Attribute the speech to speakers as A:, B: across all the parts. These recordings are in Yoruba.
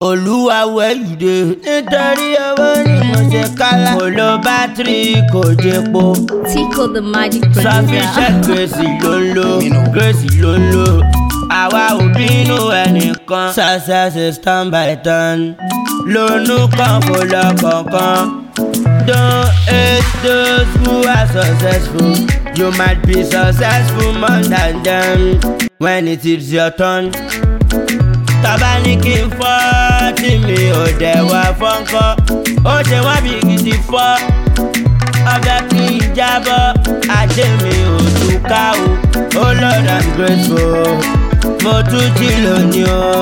A: olúwa wẹ̀yùdé nítorí owó ni mo ṣe kálá kò lo bátìrì kò jẹpo
B: Tico the magic
A: sufficient
B: producer.
A: grace ló ń lò grace ló ń lò àwa ò bínú ẹnìkan success is turn by turn lónú kan kò lọ kankan don't hate those who are successful you might be successful more than them when it is your turn tọ́ba ní kí n fọ́ tí mi ò dẹ̀ wá fọ́nkọ́ ó ṣe wá bí gidi fọ́ ọbẹ̀ kí n jábọ́ ajé mi ò túká o ó lord i'm grateful mo tún jí lónìí o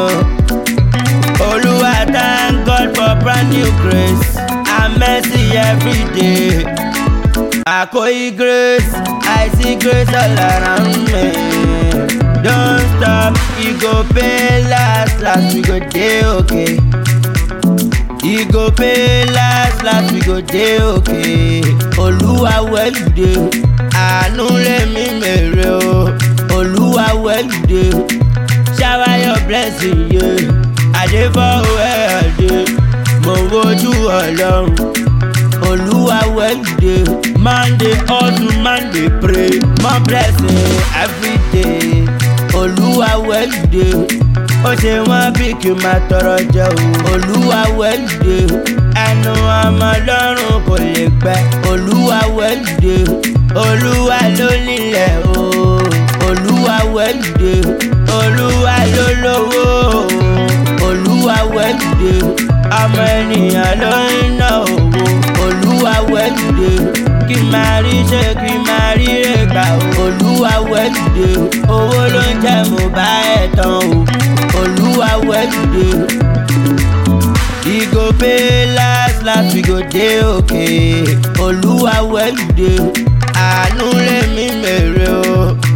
A: olúwa thank god for brand new grace and mercy every day àkóyí grace i see grace all around me. Don't stop, e go pay last, last we go dey okay. E go pay last, last we go dey okay. Olúwa where you dey? Àánú lèmi mèrè o. Olúwa where you dey? Shower your blessing, yeah. Àdébọ̀ where I dey? Mo wojú Ọlọ́run. Olúwa where you dey? Monday hustle, Monday pray. More blessing every day. Olúwa where you dey? Ó ṣe wọ́n bí kí n máa tọrọ jẹ o. Olúwa where you dey? Ẹnu ọmọ lọ́rùn kò lè gbẹ. Olúwa where you dey? Olúwa ló nílẹ̀ o. Olúwa where you dey? Olúwa ló lówó o. Olúwa where you dey? Ọmọ ènìyàn ló ń ná owó. Olúwa where you dey? Kí n máa rí ṣe kí n máa rí rẹ̀gbà o. Olúwa where you dey? Owó ló ń jẹ́ mo bá ẹ̀ tán o. Olúwa where you dey? E go pay last last we go dey okay. Olúwa where you dey? Àánú lèmi mèrè o.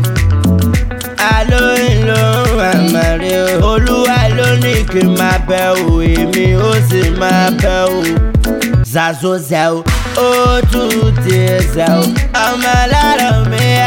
A: Alóyin ló ń wà màrí o. Olúwa ló ní kí n máa bẹ o, èmi ó sì máa bẹ o. Zazo zẹ o, ó tún ti zẹ o. Ọmọ alárọ̀ mi